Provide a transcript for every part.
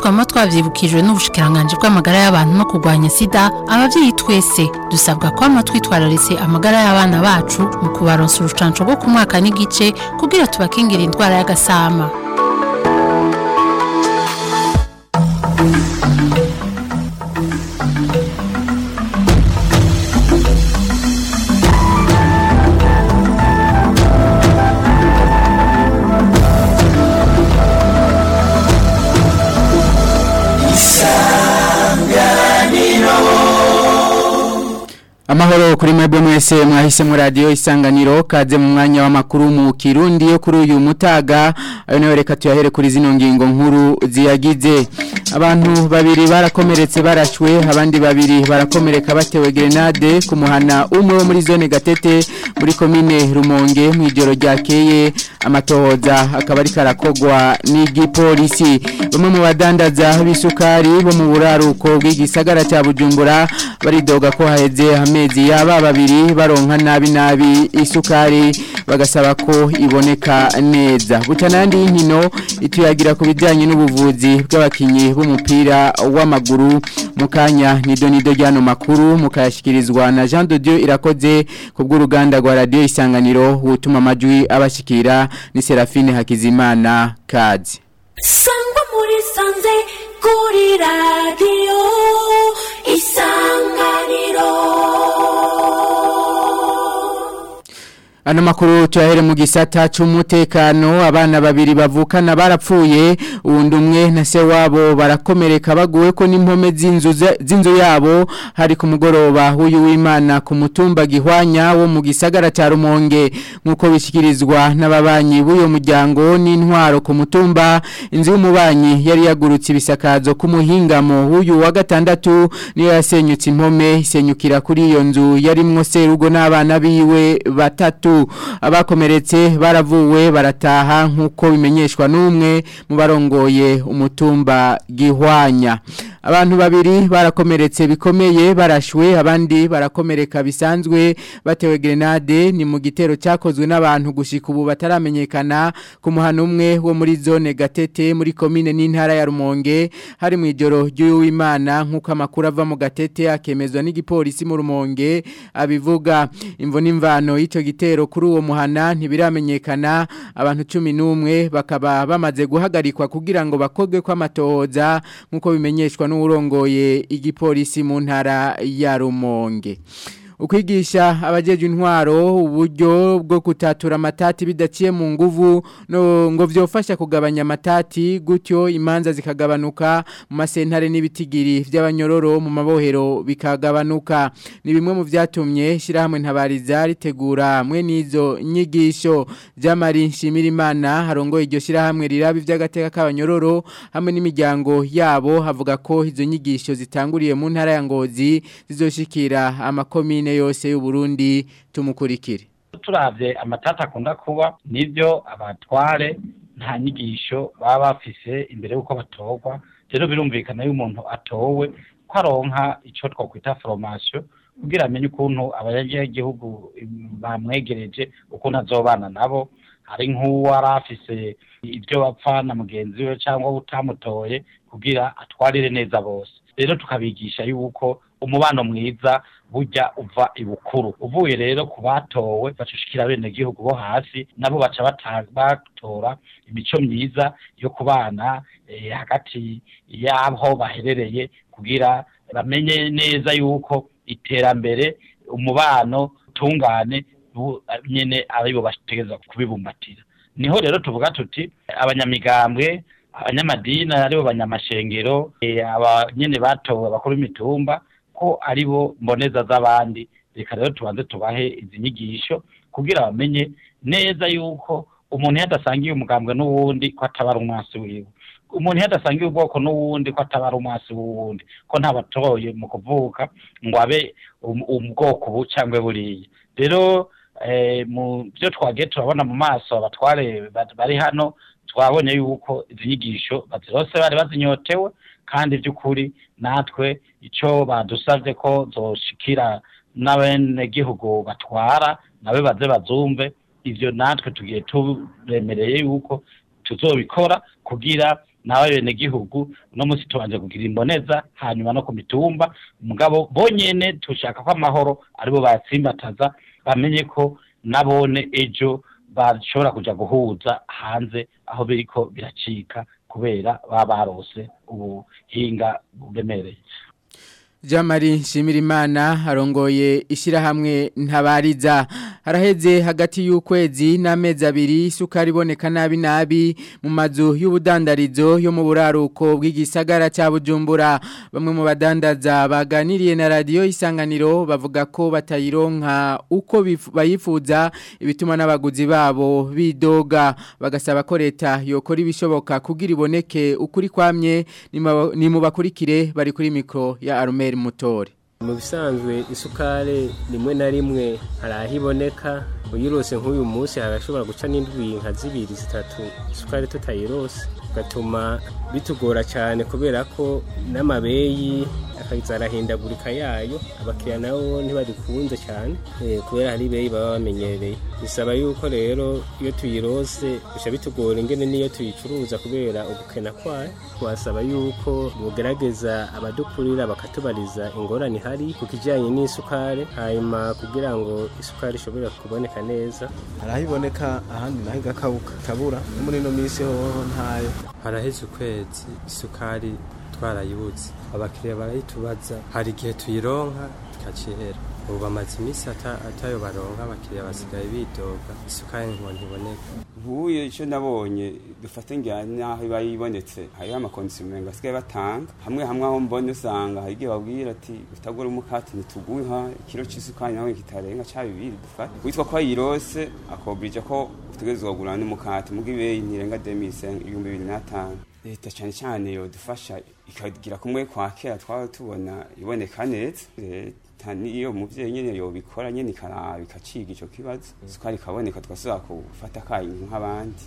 twama twavyibukijwe n'ubushikiranganje bw'amagara y'abantu no kurwanya sida abavyeyi twese dusabwa kwama twitwararitse amagara y'abana bacu mu kubaronsa urucanco rwo ku mwaka n'igice kugira tubakingira indwara y'agasama Amahoro kuri mwebwe mwese mwahisemo radio isanganiro kaze mu mwanya w'amakuru mu Kirundi yo kuri uyu mutaga ayo nayo reka tuyahere kuri zino ngingo nkuru ziyagize abantu babiri barakomeretse barashwe abandi babiri barakomereka batewe grenade ku muhana umwe wo muri zone Gatete muri komine Rumonge mu ijoro ryakeye amatohoza akaba ari karakogwa n'igipolisi bamwe mu badandaza b'isukari bo mu buraruko bw'igisagara cya Bujumbura baridoga ko haheze amezi yaba babiri baronka nabi nabi isukari bagasaba ko iboneka neza butanandi y'inkino ituyagira ku bijyanye n'ubuvuzi bw'abakinnyi b'umupira w'amaguru mu kanya nido nido ry'ano makuru mukayashyikirizwa na jean de dieu irakoze ku bw'uruganda rwa radiyo isanganiro wutuma amajwi abashyikira ni serafine hakizimana kazi sangwa muri sanze kuri radiyo isanganiro Ano makuru tuyahere mu gisata c'umutekano abana babiri bavukana barapfuye uwundi umwe na se wabo barakomereka baguwe ko n'impome z'inzu z'inzu yabo hari ku mugoroba w'uyu w'Imana ku mutumba gihwanya wo mu gisagara ca Rumonge nkuko bishikirizwa n'ababanyi b'uyo muryango n'intwaro ku mutumba inzu y'umubanyi yari yagurutse ibisakazo ku muhingamo w'uyu wa gatandatu niyo yasenyutse impome isenyukira kuri iyo nzu yarimwo serugo n'abana biwe batatu abakomeretse baravuwe barataha nk'uko bimenyeshwa n'umwe mu barongoye umutumba gihwanya abantu babiri barakomeretse bikomeye barashwe abandi barakomereka bisanzwe batewe grenade ni mu gitero cyakozwe n'abantu gushika ubu bataramenyekana ku muhano umwe wo muri zone gatete muri komine n'intara ya rumonge hari mu ijoro ry'uwimana nk'uko amakuru ava mu gatete akemezwa n'igipolisi mu rumonge abivuga imvo n'imvano y'icyo gitero kuri uwo muhana ntibiramenyekana abantu cumi n'umwe bakaba bamaze guhagarikwa kugira ngo bakogwe kw'amatohoza nk'uko bimenyeshwa n'uwurongoye igipolisi mu ntara ya rumonge ukwigisha abajeje intwaro uburyo bwo kutatura amatati bidaciye mu nguvu no ngo vyofasha kugabanya amatati gutyo imanza zikagabanuka mu masentare n'ibitigiri vy'abanyororo mu mabohero bikagabanuka ni bimwe mu vyatumye shirahamwe ntabariza ritegura mwe nizo nyigisho jamari nshimira imana harongoye iryo shirahamwe rirabi vy'agateka k'abanyororo hamwe n'imiryango yabo havuga ko izo nyigisho zitanguriye mu ntara ya Ngozi zizoshikira amakomine komine yose y'uburundi tumukurikire turavye amatata akunda kuba nivyo abatware nta nyigisho baba bafise imbere y'uko batorwa rero birumvikana iyo umuntu atowe ko aronka ico twokwita formation kugira amenye ukuntu abanyagihugu bamwegereje ukuntu azobana nabo hari nk'uwo ari afise ibyo bapfa na mugenzi we cyangwa utamutoye kugira atwarire neza bose rero tukabigisha yuko umubano mwiza burya uva ibukuru uvuye rero ku batowe bacushikira bene gihugu bo hasi nabo baca batora imico myiza yo kubana hagati y'aho baherereye kugira bamenye neza yuko iterambere umubano utungane nyene aribo bategeza kubibumbatira niho rero tuvuga tuti abanyamigambwe abanyamadini aribo banyamashengero abanyene batowe abakuru b'imitumba ko aribo mboneza z'abandi reka rero tubanze tubahe izi nyigisho kugira bamenye neza yuko umuntu yadasangiye umugambwe n'uwundi ko atabara umwasi wiwe umuntu yadasangiye ubwoko n'uwundi ko atabara umwasi w'uwundi ko ntabatoye mu kuvuka ngo abe ubwoko bu cyangwa buriya rero mu byo twagiye turabona mu maso abatware bari hano twabonye yuko izi nyigisho bazirose bari bazinyotewe kandi by'ukuri natwe icyo badusabye ko zoshikira n'abenegihugu batwara nabe baze bazumve ivyo natwe tugiye turemereye yuko tuzobikora kugira n'abenegihugu uno munsi tubanje kugira imboneza hanyuma no ku mitumba mugabo bonyene tushaka ko amahoro aribo bayatsimbataza bamenye ko nabone ejo bashobora kuja guhuza hanze aho biriko biracika kubera baba barose ubuhinga buremereye Jamari Nshimirimana arongoye ishyirahamwe ntabariza haraheze hagati y'ukwezi n'amezi abiri isukari iboneka nabi nabi mu mazu y'ubudandarizo yo mu buraruko bw'igisagara cya Bujumbura bamwe mu badandaza baganiriye na radiyo isanganiro bavuga ko batayironka uko bif- bayifuza ibituma n'abaguzi babo bidoga bagasaba ko leta yokora ibishoboka kugira iboneke ukuri kwamye nima- nimubakurikire bari kuri mikro ya Armel Mutore mu bisanzwe isukari rimwe na rimwe hari aho iboneka uyirose nk'uyu munsi harashobora guca n'indwi nka zibiri zitatu isukari tutayirose bigatuma bitugora cyane kubera ko n'amabeyi akaza arahindagurika yayo abakiriya nabo ntibarikunze cyane eh, kubera hari ibeyi baba bamenyereye bisaba yuko rero iyo tuyirose bica bitugora ingene n'iyo tuyicuruza kubera ubukena kwayo twasaba yuko bugerageza abadukurira bakatubariza ingorane ihari ku kijyanye n'isukari hanyuma kugira ngo isukari ishobore kuboneka neza hari aho iboneka ahandi naho igakabuka ikabura no muri ino minsi hoho ntayo haraheze ukwezi isukari twarayibuze abakiriya barayitubaza hari igihe tuyironka tukacihera ubu bamaze iminsi ata- atayo baronka abakiriya basigaye bidoga isukari ngo ntiboneka nkuye icyo nabonye dufate njyana n'aho iba yibonetse hariho amakondisiyo basigaye batanga hamwe hamwe aho mbona usanga hari igihe babwira ati utagura umukati ntituguha ikiro cy'isukari nawe kitarenga cya bibiri dufate witwa ko ayirose akobirija ko utegerezwa kugura n'umukati muga ibeyi ntirenga demise ibihumbi bibiri n'atanu leta cyane cyane yodufasha ikagira kumwe kwa kera twaba tubona iboneka neza leta niyo muvyeyi nyene yobikora nyene ikaraba ikaciga ico kibazo isukari ikaboneka tugasubira gufata akayi nk'abandi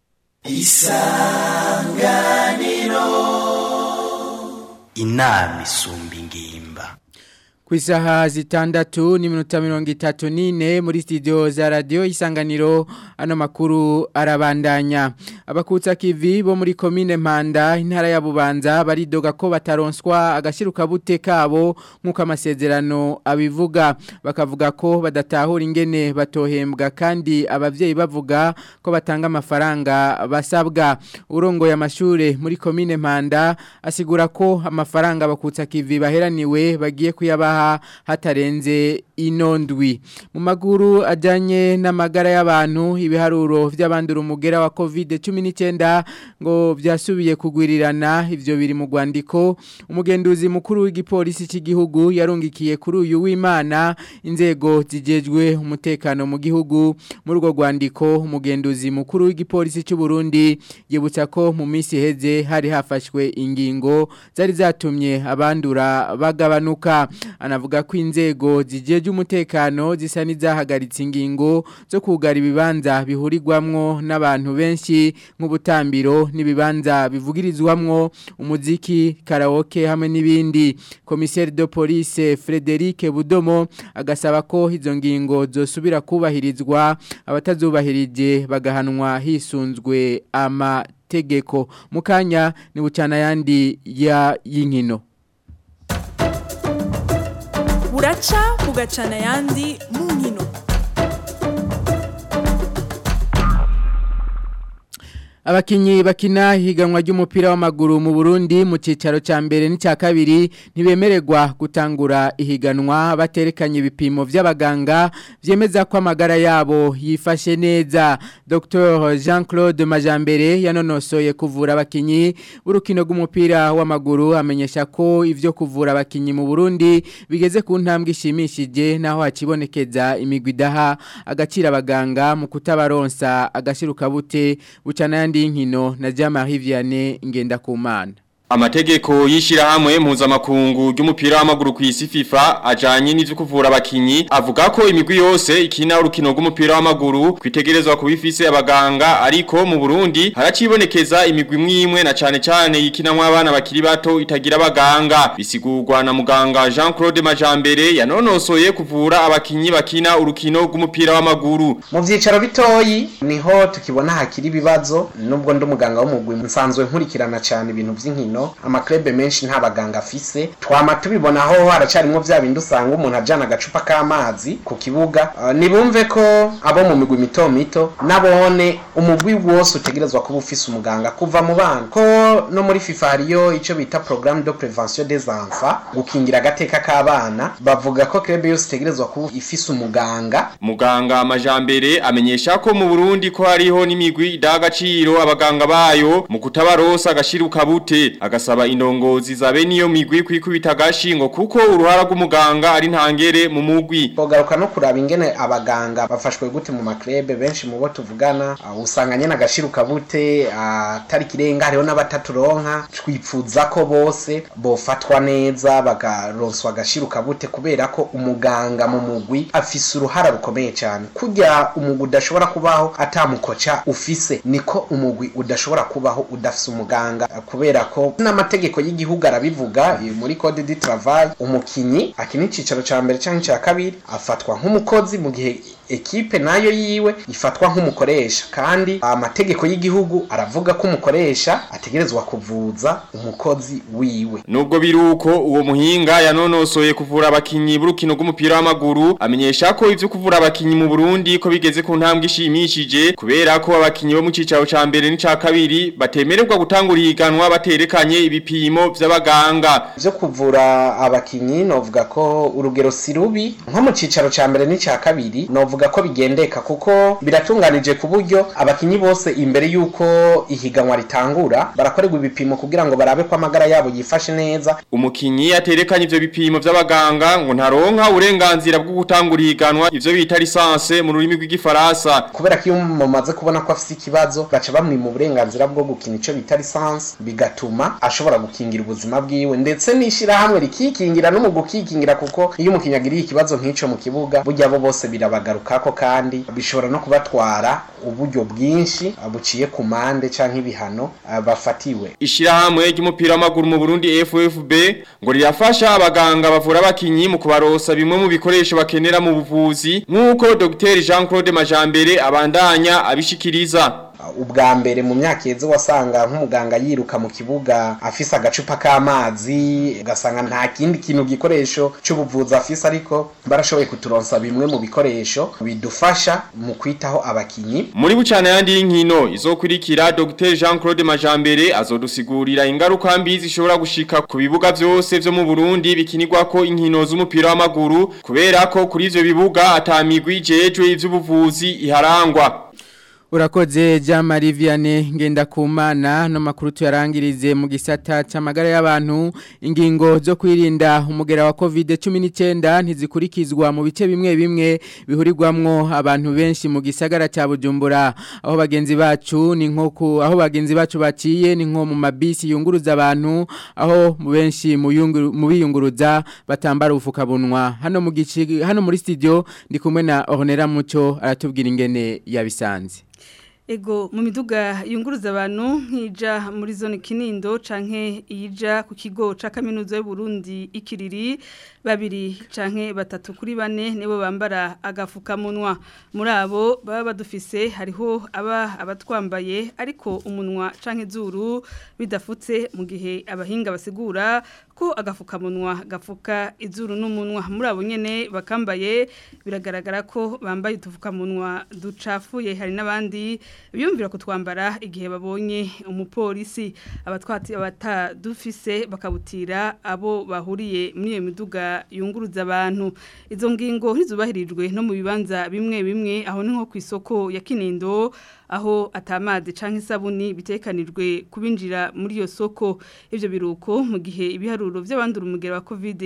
inama isumba ingimba ku isaha zitandatu n'iminota mirongo itatu n'ine muri studio za radiyo isanganiro ano makuru arabandanya abakutsa kivi bo muri komine mpanda intara ya bubanza baridoga ko bataronswa agashiruka bute kabo nk'uko amasezerano abivuga bakavuga ko badatahura ingene batohembwa kandi abavyeyi bavuga ko batanga amafaranga basabwa urongoye amashure muri komine mpanda asigura ko amafaranga abakutsa kivi baheraniwe bagiye kuyabaha hatarenze inondwi mu maguru ajyanye n'amagara y'abantu ibiharuro by'abandura umugera wa covid cumi n'icyenda ngo byasubiye kugwirirana ibyo biri mu rwandiko umugenduzi mukuru w'igipolisi cy'igihugu yarungikiye kuri uyu w'imana inzego zigejwe umutekano mu gihugu muri urwo rwandiko umugenduzi mukuru w'igipolisi cy'u Burundi yibutsa ko mu minsi iheze hari hafashwe ingingo zari zatumye abandura bagabanuka anavuga ko inzego zigeje umutekano zisa n'izahagaritse ingingo zo kugara ibibanza bihurirwamwo n'abantu benshi nk'ubutambiro n'ibibanza bivugirizwamwo umuziki karaoke hamwe n'ibindi komiseri de police Frederic Budomo agasaba ko izo ngingo zosubira kubahirizwa abatazubahirije bagahanwa hisunzwe amategeko mukanya ni bucana yandi ya yinkino buraca bugacana ayandi mu nkino Abakinyi bakina higanwa ry'umupira w'amaguru mu Burundi mu cicaro ca mbere n'icya kabiri ntibemererwa gutangura ihiganwa baterekanye ibipimo vy'abaganga vyemeza ko amagara yabo yifashe neza Dr Jean-Claude Majambere yanonosoye kuvura abakinyi urukino rw'umupira w'amaguru amenyesha ko ivyo kuvura abakinyi mu Burundi bigeze ku ntambwe ishimishije naho hakibonekeza imigwi daha agacira abaganga mu kutabaronsa agashiruka bute bucana yandi nkino na Jean-Marie Vianney ngenda kumana Amategeko y'ishirahamwe mpuzamakungu ry'umupira w'amaguru ku isi FIFA ajanye n'ivyo kuvura abakinyi avuga ko imigwi yose ikina urukino rw'umupira w'amaguru kwitegerezwa kubifise abaganga ariko mu Burundi haracibonekeza imigwi mwimwe na cane cane yikinamwa abana bakiri bato itagira abaganga bisigurwa na muganga Jean-Claude Majambere yanonosoye kuvura abakinyi bakina urukino rw'umupira w'amaguru mu vyicaro bitoyi niho tukibona hakiri ibibazo nubwo ndi umuganga w'umugwi nsanzwe nkurikirana cyane ibintu vy'inkino amaklebe menshi nta baganga afise twama tubibona aho haracarimwo vya bindi usanga umuntu ajana agacupa k'amazi ku kibuga uh, nibumve ko abo mu migwi mito mito nabone umugwi wose utegerezwa kuba ufise umuganga kuva mu bana ko no muri FIFA hariyo ico bita programme de prévention des enfants gukingira agateka k'abana bavuga ko klebe yose itegerezwa kuba ifise umuganga Muganga amajambere amenyesha ko mu Burundi ko hariho n'imigwi idagaciro abaganga bayo mu kutabarosa agashiruka bute agasaba indongozi zabe niyo migwi kwikubita gashingo kuko uruhara rw'umuganga ari ntangere mu mugwi Bogaruka no kuraba ingene abaganga bafashwe gute mu maklebe benshi mu bo tuvugana uh, usanga nyene agashiruka bute atari uh, kirenga hariho n'abataturonka twipfuza ko bose bofatwa neza bagaronswa agashiruka bute kubera ko umuganga mu mugwi afise uruhara rukomeye cyane kurya umugwi udashobora kubaho atamukoca ufise niko umugwi udashobora kubaho udafise umuganga uh, kubera ko n'amategeko y'igihugu arabivuga muri code du travail umukinyi akina icicaro ca mbere canke ca kabiri afatwa nk'umukozi mu gihe ekipe nayo yiwe ifatwa nk'umukoresha kandi amategeko y'igihugu aravuga ko umukoresha ategerezwa kuvuza umukozi wiwe nubwo biruko uwo muhinga yanonosoye kuvura abakinyi b'urukino rw'umupira w'amaguru amenyesha ko ivyo kuvura abakinyi mu Burundi ko bigeze ku ntambwe ishimishije kubera ko abakinyi bo mu cicaro ca mbere n'ica kabiri batemererwa gutangura ihiganwa baterekanye ibipimo vy'abaganga vyo kuvura abakinyi novuga ko urugero si rubi nko mu cicaro ca mbere n'ica kabiri novuga ko bigendeka kuko biratunganije ku buryo abakinyi bose imbere yuko ihiganwa ritangura barakorerwa ibipimo kugira ngo barabe ko amagara yabo yifashe neza umukinyi aterekanye ivyo bipimo vy'abaganga ngo ntaronka uburenganzira bwo gutangura ihiganwa ivyo bita lisanse mu rurimi rw'igifaransa kubera ko iyo mumaze kubona ko afise ikibazo baca bamwima uburenganzira bwo gukina ico bita lisanse bigatuma ashobora gukingira ubuzima bwiwe ndetse n'ishirahamwe rikikingira no mu gukikingira kuko iyo umukinyi agiriye ikibazo nk'ico mu kibuga burya bo bose birabagarukako kandi bishobora no kubatwara uburyo bwinshi buciye ku mande canke ibihano bafatiwe ishirahamwe ry'umupira w'amaguru mu Burundi FFB ngo rirafasha abaganga bavura abakinyi mu kubarosa bimwe mu bikoresho bakenera mu buvuzi nk'uko Dr Jean Claude Majambere abandanya abishikiriza ubwa mbere mu myaka yeze wasanga nk'umuganga yiruka mu kibuga afise agacupa k'amazi ugasanga nta kindi kintu gikoresho c'ubuvuzi afise ariko barashoboye kuturonsa bimwe mu bikoresho bidufasha mu kwitaho abakinyi muri bucana yandi y'inkino izokurikira Dr Jean Claude Majambere azodusigurira ingaruka mbi zishobora gushika ku bibuga vyose vyo mu Burundi bikinirwako inkino z'umupira w'amaguru kubera ko kuri ivyo bibuga atamigwi jejwe ivy'ubuvuzi iharangwa Urakoze Jamari Vianney ngenda kumana no makuru tuyarangirize mu gisata c'amagara y'abantu ingingo zo kwirinda umugera wa COVID-19 ntizikurikizwa mu bice bimwe bimwe bihurirwamwo abantu benshi mu gisagara ca Bujumbura aho bagenzi bacu ni nko aho bagenzi bacu baciye ni nko mu mabisi yunguruza abantu aho mu benshi mu biyunguruza batambara ubufukabunwa hano mu gici hano muri studio ndi kumwe na Ornera Muco aratubwira ingene yabisanze Ego mu miduga yunguruza abantu nk'ija muri zone Kinindo canke ija ku kigo ca kaminuza y'u Burundi ikiriri babiri canke batatu kuri bane nibo bambara agafukamunwa muri abo baba badufise hariho aba abatwambaye ariko umunwa canke zuru bidafutse mu gihe abahinga basigura ko agafukamunwa gafuka izuru n'umunwa muri abo nyene bakambaye biragaragara ko bambaye utufukamunwa ducafuye hari n'abandi biyumvira kutwambara igihe babonye umupolisi abatwati abatadufise bakabutira abo bahuriye muri iyo miduga yunguruza abantu izo ngingo ntizubahirijwe no mu bibanza bimwe bimwe aho ni nko ku isoko ya Kinindo aho atamazi canke isabuni bitekanijwe kubinjira muri iyo soko ivyo biruko mu gihe ibiharuro vy'abandura umugera wa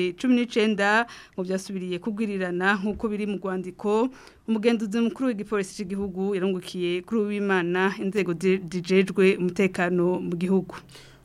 COVID-19 ngo byasubiriye kugwirirana nkuko biri mu rwandiko umugenduzi mukuru w'igipolisi cy'igihugu yarungukiye kuri uwimana inzego dijejwe umutekano mu gihugu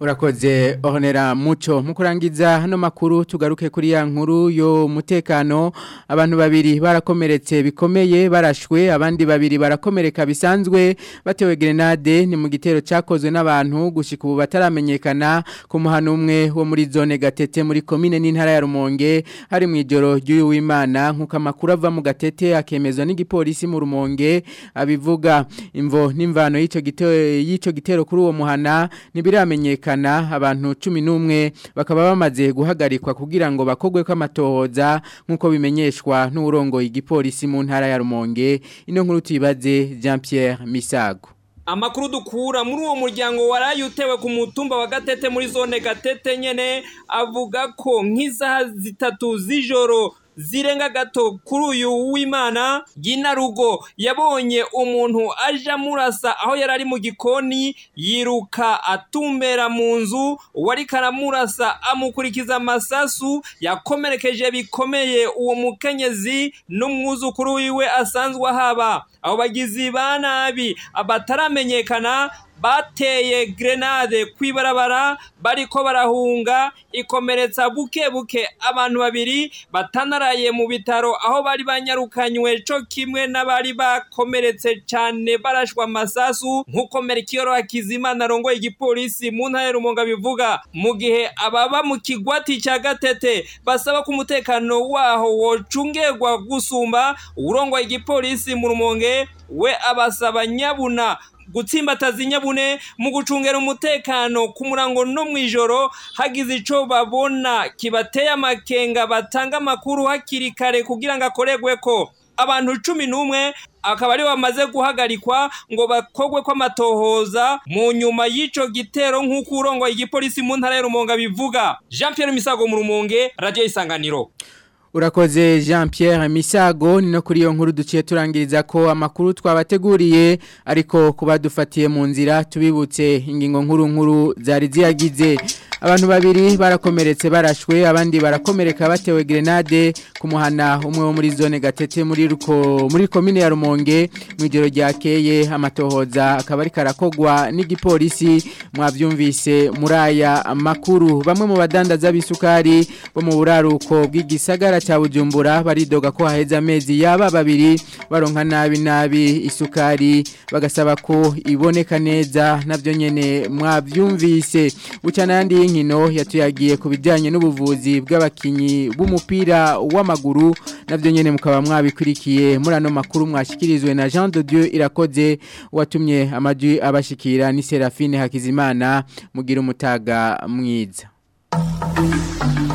Urakoze ohonera muco mukurangiza hano makuru tugaruke kuri ya nkuru yo mutekano abantu babiri barakomeretse bikomeye barashwe abandi babiri barakomereka bisanzwe batewe grenade ni mu gitero cyakozwe n'abantu gushika ubu bataramenyekana ku muhano umwe wo muri zone gatete muri komine n'intara ya Rumonge hari mu ijoro ry'uyu w'Imana nkuko amakuru ava mu gatete akemezwa n'igipolisi mu Rumonge abivuga imvo n'imvano y'ico gitero y'ico gitero kuri uwo muhana nibiramenyekana abantu 11 bakaba bamaze guhagarikwa kugira ngo bakogwe ko amatohoza nkuko bimenyeshwa n'urongo igipolisi mu ntara ya Rumonge ino nkuru tuyibaze Jean Pierre Misago Amakuru dukura muri uwo muryango waraye utewe ku mutumba wa Gatete muri zone Gatete nyene avuga ko nk'izaha zitatu z'ijoro zirenga gato kuri uyu w'Imana Ginarugo yabonye umuntu aja murasa aho yari ari mu gikoni yiruka atumbera mu nzu wari karamurasa amukurikiza amasasu yakomerekeje bikomeye uwo mukenyezi n'umwuzukuru wiwe asanzwe ahaba abo bagizi ba nabi abataramenyekana bateye grenade kwibarabara bariko barahunga ikomeretsa buke buke abantu babiri batanaraye mu bitaro aho bari banyarukanywe co kimwe n'abari bakomeretse cyane barashwa amasasu nk'uko Merikiyoro Hakizimana arongoye igipolisi mu ntara ya Rumonge bivuga mu gihe ababa mu kigwati cya Gatete basaba ko umutekano waho wocungerwa gusumba urongoye igipolisi mu Rumonge we abasaba nyabuna gutsimbataza inyabune mu gucungera umutekano ku murango no mu ijoro hagize icyo babona kibateye amakenga batanga amakuru hakiri kare kugira ngo akorerwe ko abantu cumi n'umwe akaba aribo bamaze guhagarikwa ngo bakogwe ko amatohoza mu nyuma y'icyo gitero nk'uko urongoye igipolisi mu ntara ya Rumonge bivuga jean Pierre Misago mu Rumonge radiyo isanganiro Urakoze Jean Pierre Misago ni no kuri iyo nkuru duciye turangiriza ko amakuru twabateguriye ariko kuba dufatiye mu nzira tubibutse ingingo nkuru nkuru zari ziyagize abantu babiri barakomeretse barashwe abandi barakomereka batewe grenade ku muhana umwe wo muri zone gatete muri ruko muri komine ya Rumonge mu ijoro ryakeye amatohoza akaba ari karakogwa n'igipolisi mwavyumvise muri aya makuru bamwe mu badandaza bisukari bo mu buraruko bw'igisagara cha Bujumbura baridoga ko haheze amezi yaba babiri baronka nabi nabi isukari bagasaba ko iboneka neza navyo nyene mwavyumvise bucana yandi y'inkino yatuyagiye ku bijyanye n'ubuvuzi bw'abakinyi b'umupira w'amaguru nabyo nyine mukaba mwabikurikiye muri ano makuru mwashyikirizwe na Jean de Dieu irakoze watumye amajwi abashikira ni Serafine Hakizimana mugira umutaga mwiza